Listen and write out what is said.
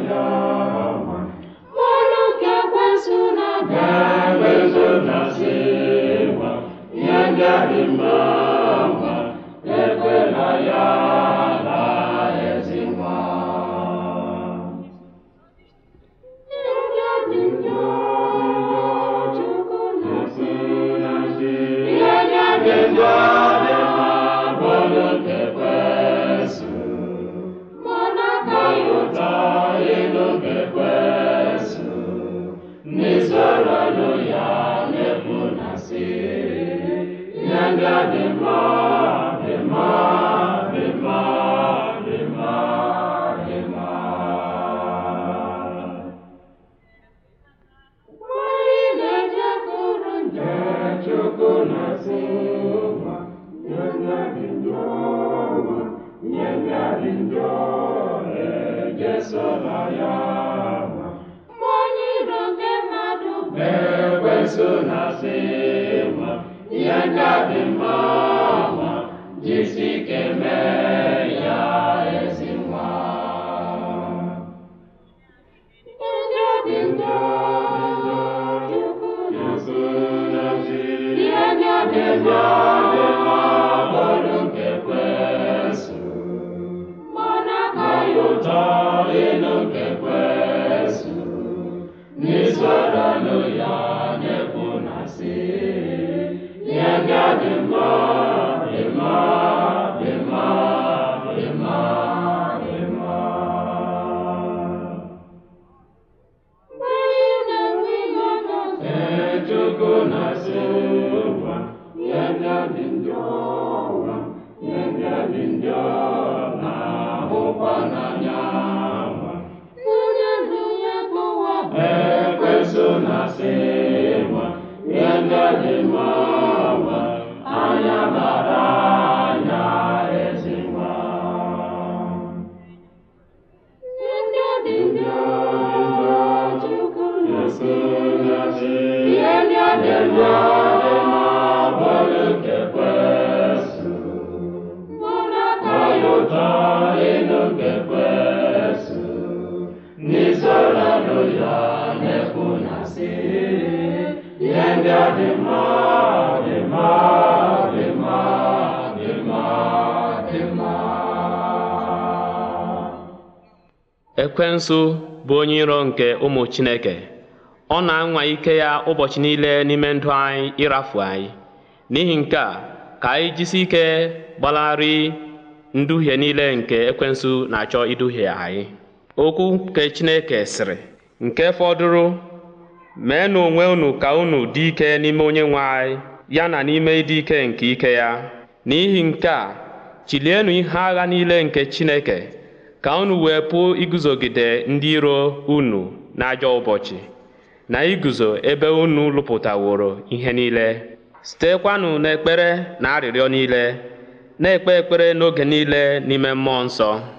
ya ọnwa Mmanụ nke ekwensu na-abịa Ekwensu na-asị nwa ihe ndị a dị mma nwa ekwela ya na ezi nwa Ihe dị njọ Chukwu na-asị ihe ndị a dị njọ dị mma bụrụ nke ekwensu Mmanụ akaghị ụtọ ụtọ ịnụ nke ekwensu n'isoro nụ ya na-ekwu na sị ihe ndị a dị mma dị mma dị mma dị mma dị mma Nwanyị na-ejekwuru njọ Chukwu na-asị nwa ihe ndị a dị njọ nwa ihe ndị a dị njọ ejesola ya nwa Mmanya iro nke mmadụ bụ ekwensu na-asị nwa ihe ndị a dị mma nwa jisi ike mee ya ezi nwa Ihe dị njọ Chukwu na-asị na-asị Ihe ndị ọ dị njọ bụrụ nke ekwensu Mmanụ akaghị ụtọ ịnụ nke ekwensu n'isoro nụ ya na-ekwu na sị ihe ndị a dị mma dị mma dị mma dị mma dị mma Nwanyị na-enwe ihe ọjọọ Ee, Chukwu na-asị ụwa ihe ndị a dị njọ ụwa ihe ndị a dị njọ na-ahụkwa n'anya ụwa Onye ndụ ya kpọwa ekwensu na-asị nwa ihe ndị a dị mma nwa anya bara anya ezi nwa Ndị ọ dị njọ Chukwu na-asị na-asị Ihe ndị ọ dị njọ bụrụ nke ekwensu Mmanụ akaghị Ọya ụtọ ịnụ nke ekwensu n'isoro nụ ya na-ekwu na sị ihe ndị a dị mma dị mma dị mma dị mma dị mma ekwensu bụ onye iro nke ụmụ chineke ọ na-anwa ike ya ụbọchị niile n'ime ndụ anyị ịrafu anyị n'ihi nke a ka anyị jisi ike gbanarị nduhie niile nke ekwensu na-achọ iduhie anyị okwu nke chineke sịrị nke fọdụrụ meenụ onwe unu ka unu dị ike n'ime onye nwe anyị ya na n'ime ịdị ike nke ike ya n'ihi nke a chilienụ ihe agha niile nke chineke ka unu wee pụọ iguzogide ndị iro unu n'ajọ ụbọchị na iguzo ebe unu lụpụtaworo ihe niile sitekwanụ n'ekpere na arịrịọ niile na-ekpe ekpere n'oge niile n'ime mmụọ nsọ